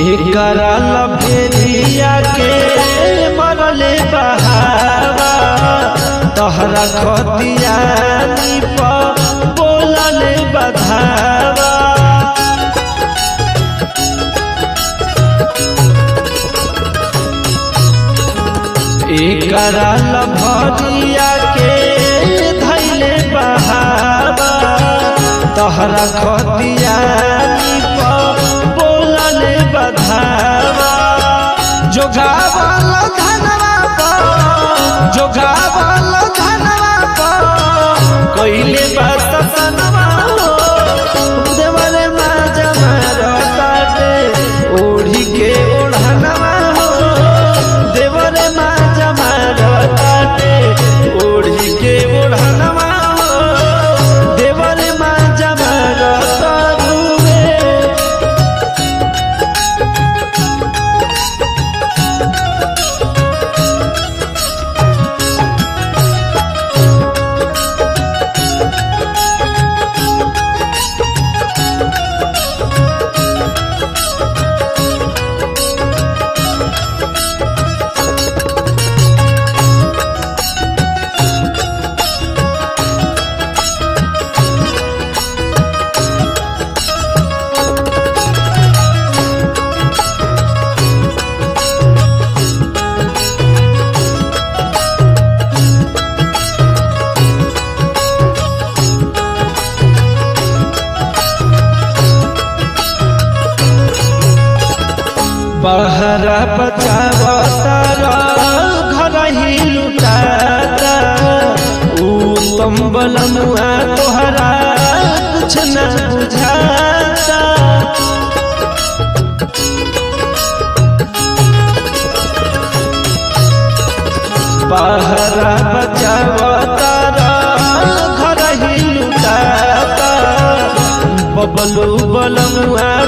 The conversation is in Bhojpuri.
एकरा लभेरिया के मरले बहावा तहरा खतिया दीप बोलले बधावा एकरा लभरिया के धैले बहावा तहरा खतिया दीप बोलले बधावा जोगावल धनवा पर जोगावल धनवा पर कइले बात सनवा हो देवरे मा जमा रताटे ओढ़ी के ओढ़नवा हो देवरे मा जमा रताटे ओढ़ी के ओढ़नवा हो देवरे मा जमा रतारुवे बहरा बचावतारा घर ही लुटाता उत्तम बलमुआ तोहरा कुछ न बुझाता बहरा बचावतारा घर ही लुटाता बबलू बलमुआ